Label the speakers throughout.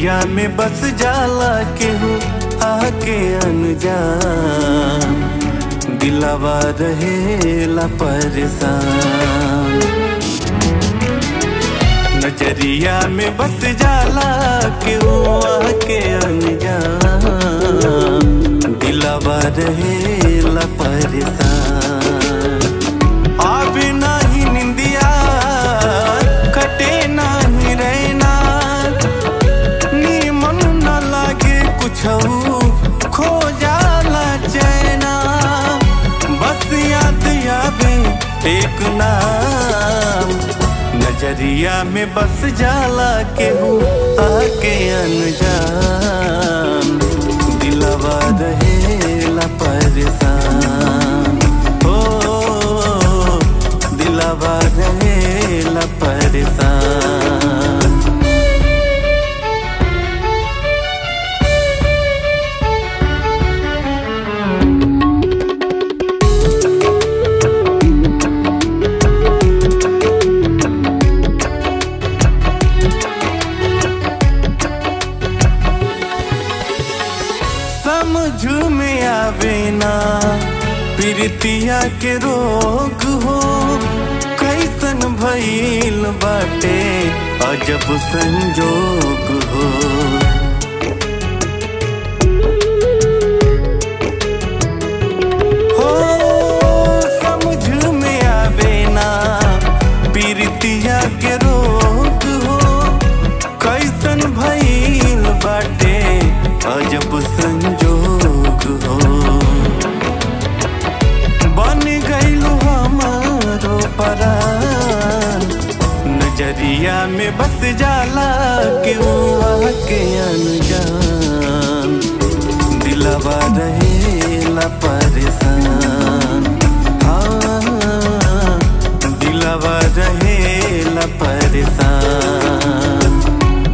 Speaker 1: नजरिया में बस जाला केहू आके अनजान दिलावा रहेला परेशान नजरिया में बस जाला केहू आके अनजान दिलावा रहेला परेशान आवे नाही निंदिया कटे नाही रहना नीमन न लागे कुछ खो जाला चैना बस याद आवे एक नाम नजरिया में बस जाला केहू आके अनजान दिलवा रहेला परेशान हो दिलवा रहेला परेशान समझ में आवे ना प्रीतिया के रोग हो कैसन भइल बाटे अजब संजोग हो हो समझ में आवे ना प्रीतिया के रोग हो कैसन भइल बाटे अजब संजोग हो बन गइल हमारो परान नजरिया में बस जाला के के अनजान दिलवा रहेला परेशान हाँ दिलवा रहेला परेशान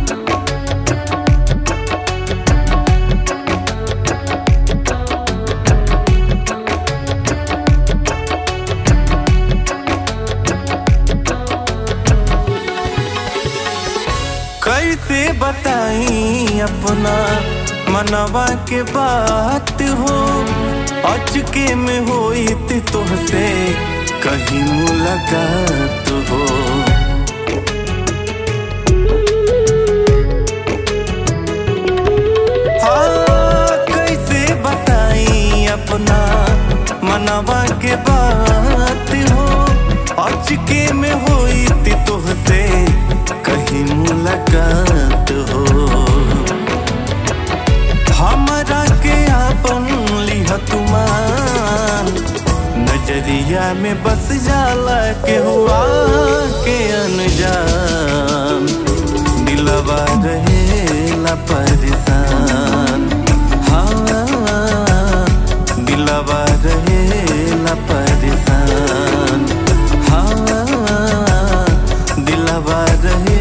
Speaker 1: कैसे बताई अपना मनवा के बात हो अचके में होई थी तुमसे कहीं मुलाकात हो हाँ, कैसे बताई अपना मनवा के बात हो अचके में होई थी तुमसे कहीं मुलाकात हो हमरा के आपन लिह तुमान नजरिया में बस जाला के हुआ के अनजान दिलवा रहेला परेशान हाँ दिलवा रहेला परेशान हाँ दिलवा रहे